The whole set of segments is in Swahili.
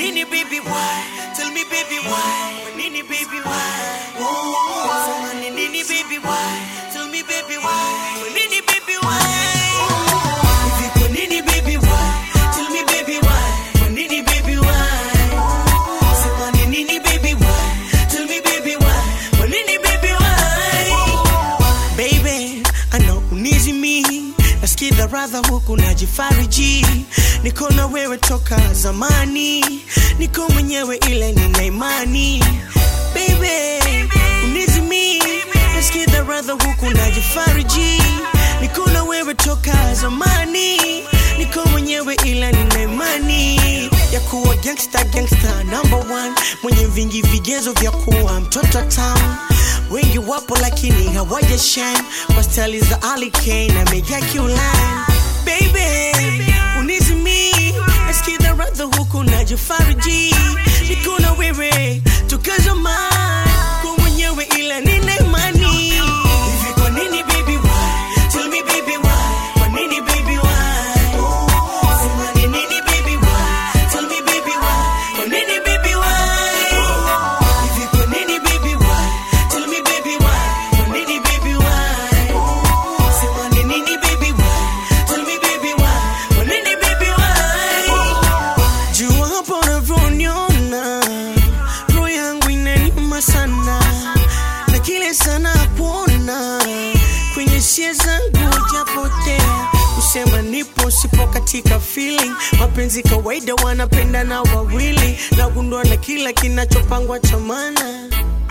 nini baby why? Tell me baby why? Kwa nini baby why? Oh, sema ni nini baby why? Tell me baby why? Kwa nini baby why? Hivi kwa nini baby why? Tell me baby why? Kwa nini baby why? Sema ni nini baby why? Tell me baby why? Kwa nini baby why? Baby, I know unizi mi nasikiza radha huku najifariji niko na wewe toka zamani niko mwenyewe ile nina imani Baby, unizi mi nasikiza radha huku najifariji niko na wewe toka zamani niko mwenyewe ila nina imani ya kuwa gangsta gangsta number one mwenye vingi vigezo vya kuwa mtoto town wengi wapo lakini hawaja shine kwa stali za Ali Kane na Mega Q-Line baby unizimi nasikiza radha huku najifariji niko na wewe toka zamani kwa mwenyewe ila nina imani hivi kwa nini baby why tell me baby why kwa nini baby why sema ni nini baby why tell me baby why kwa nini baby why hivi kwa nini baby why tell me baby why kwa nini baby why sema ni nini baby why tell me baby why kwa nini baby why jua hapo unavyoniona roho yangu inaniuma sana na kile sana kuona kwenye sia zangu japotea kusema nipo sipo katika feeling mapenzi kawaida wanapenda na wawili nagundua na kila kinachopangwa cha maana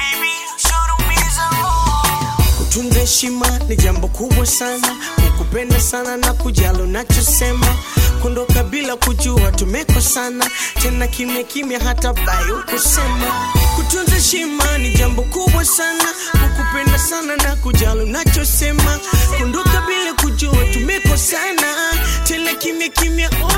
kutunza heshima ni jambo kubwa sana kukupenda sana na kujali unachosema kuondoka bila kujua tumekosana tena kimya kimya hata bai ukusema kutunza heshima ni jambo kubwa sana kukupenda sana na kujali unachosema kuondoka bila kujua tumekosana tena kimya kimya oh.